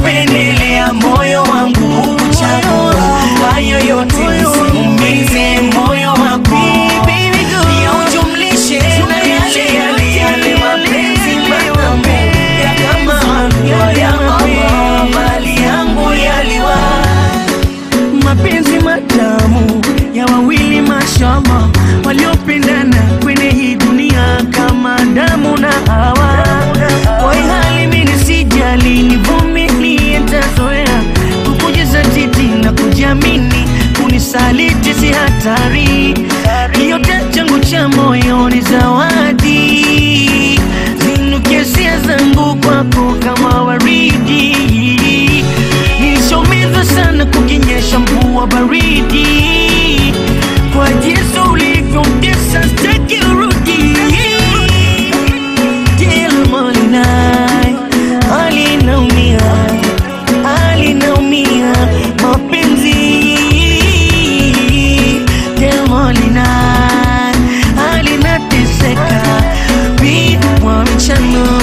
kupendelea moyo wangu kuchagua hayo yote nisiumize moyo wako pia ujumlishe na yale yale yale mapenzi matamu ya kama halwa ya Allah mali yangu yaliwa mapenzi matamu ya wawili mashallah waliopendana kwenye hii dunia kama damu na hawa kwa hii hali mimi sijali nivumilie nitazoea kukujizatiti na kujiamini kunisaliti si hatari yote changu cha moyo ni zawadi zinuke hisia zangu kwako kama waridi nilishomizwa sana kukinyesha mvua baridi kwa jinsi ulivyomtesa staki urudi Kila molinai alinaumia alinaumia mapenzi Kila molinai alinateseka bidwa mchano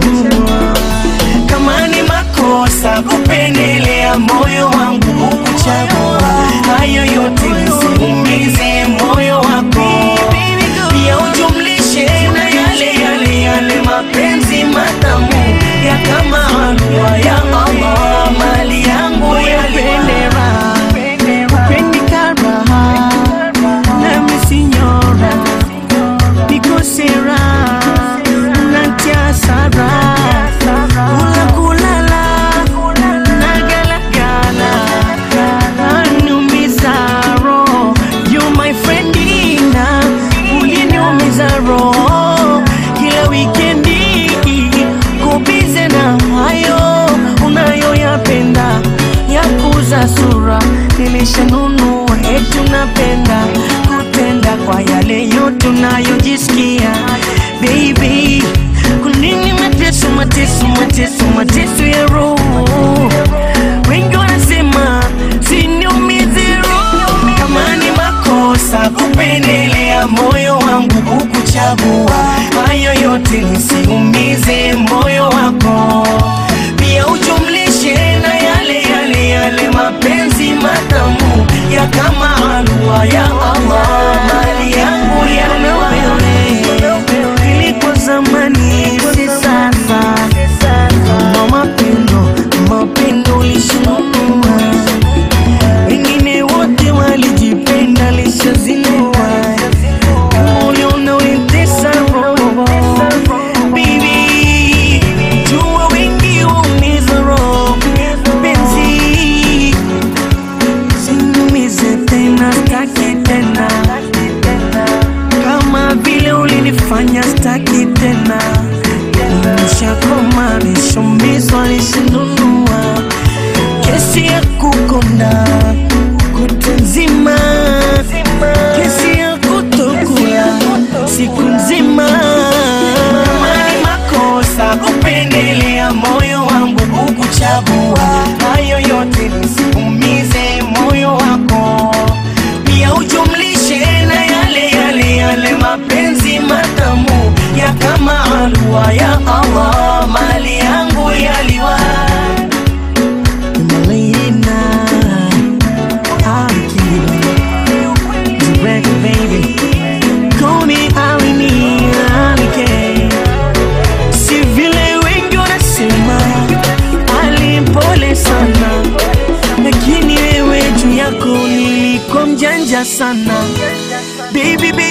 kama ni makosa kupendelea moyo wangu kukuchagua hayo yote nisiumize moyo wako pia ujumlishe na yale yale yale mapenzi matamu ya kama halwa ya Allah mali yangu yalipendera Pendikaraha, nami sinyora, niko sera, natia sara, kula kulala, nagalagala, anumiza roho. You my friend Dina, uliniumiza roho kila wikendi, kubize na hayo unayoyapenda ya kuza sura nilishanunua eti unapenda kutenda kwa yale yote unayojisikia baby kunini mateso mateso mateso mateso ya roho wengi wanasema siniumize roho kama ni makosa kupendelea moyo wangu kukuchagua hayo yote nisiumize moyo wako pia ujumlishe na yale yale yale mapenzi matamu ya kama halwa ya Allah mali yangu yaliwa ilikuwa zamani si sasa ma mapendo mapendo ulishinunua wengine wote walijipenda lishazinua uliona ulitesa roho Baby, jua wengi umiza roho penzi sinumize tena staki tena kama vile ulinifanya staki tena nishakoma nishomizwa nishinunua kesi ya kukonda kutu nzima kesi ya kutokula siku nzima kama ni makosa kupendelea moyo wangu kukuchagua hayo yote nisiumize moyo wako pia ujumlishe na yale yale yale mapenzi matamu ya kama halwa ya Allah mali yangu yaliwa Malina, Akira, direct baby, call me Alini, Alike. Si vile wengi wanasema alimpole sana, lakini wewe juu yako nilikuwa mjanja sana, baby baby.